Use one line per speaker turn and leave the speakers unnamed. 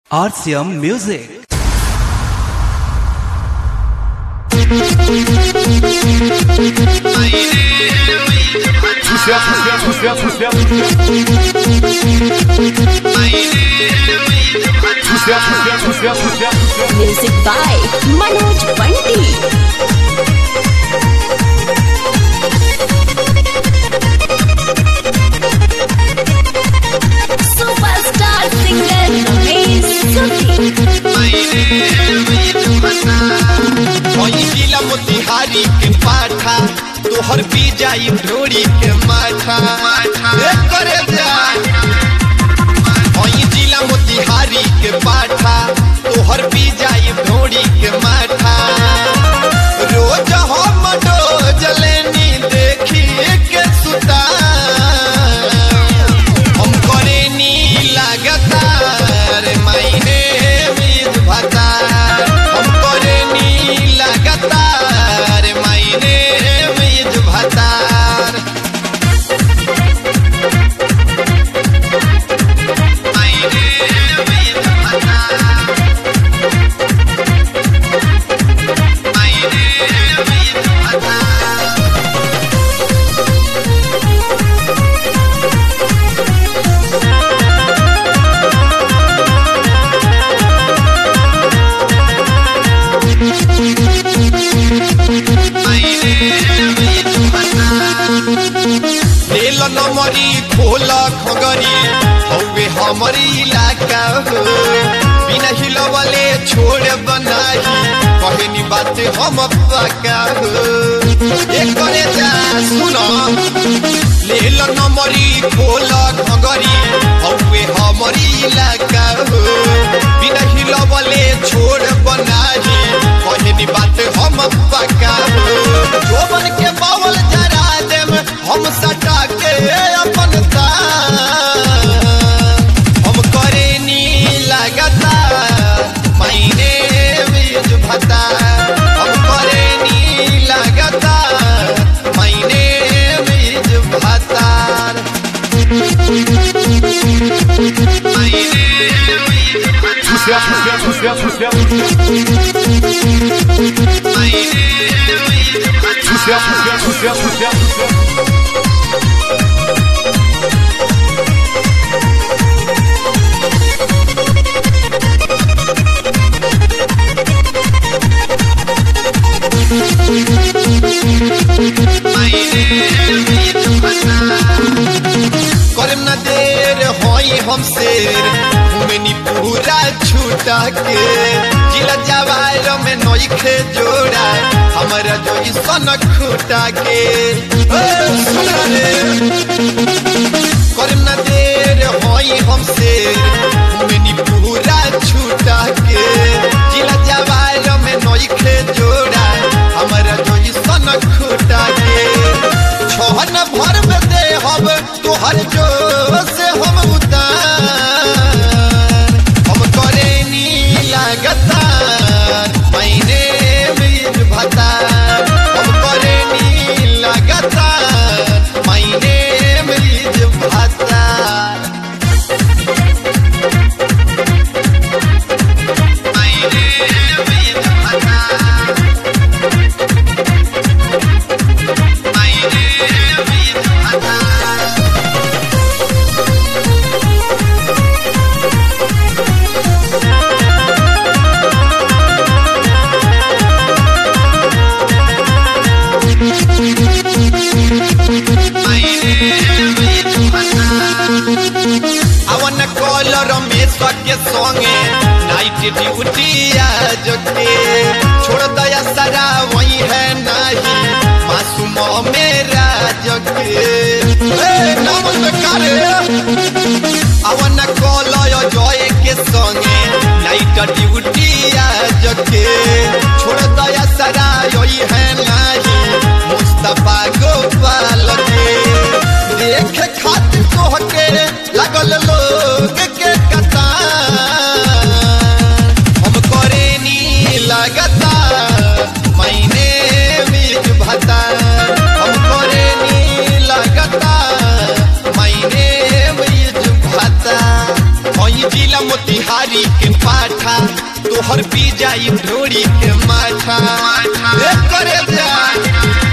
RCM Music.
Music by Manoj Bunty. Superstar singer Ramesh Sudhi.
जिला मोतिहारी के पाठा तोहर पी जाई ढोरी के माथा ए करे जा ओई जिला मोतिहारी के पाठा तोहर पी जाई ढोरी के माथा रोज हम डोज लेनी देखी के सुता हम करे नी लगातार मायने बीज भाता हम करे नी लगातार मायने बीज भातार मायने बीज भातार मायने बीज भातार नील नमरी खोल खगरी हौवे हमरी इलाका हो बिना हिलवले छोड़ बनाही कहनी बात हम पका हो एक करे जा सुनो नील नमरी खोल खगरी हौवे हमरी इलाका हो बिना हिलवले छोड़ बनाही कहनी बात हम पका हो जोबन के बावल जरा देम हम सटा के अपन तार हम करे नी लगातार मायने बीज भता हम करे नी लगातार मायने बीज भतार मायने बीज भतार मायने बीज करम न देर होई हम शेर घूमनी पूरा छूटा के जिला जवार में नोखे जोड़ा हमारा जो सन खूटा के ए, सुन रे। करम न देर होई हम शेर घूमनी पूरा छूटा के जिला जवार में नोखे जोड़ा हमारा जो सन खूटा के छोहन भर में दे हम तोहर जो से हम उतार हम करे नी लगातार मैंने बीज भतार हम करे नी लगातार मैंने बीज भतार मैंने बीज भतार मैंने बीज भतार अवन कॉलर में सके संगे नाइट ड्यूटी आज के छोड़ दया सारा वही है नहीं मासूम मेरा जगे ए, नमस्कार अवन कॉलर जय के संगे नाइट ड्यूटी आज के छोड़ दया सारा यही है नहीं मुस्तफा गोपाल के देख खातिर तोह के लगल लोग के कतार हम करे नी लगातार मैंने बीज भतार हम करे नी लगातार मैंने बीज भतार जिला मोतिहारी के पाठा तोहर पी जाई ढोरी के माथा ए करे जा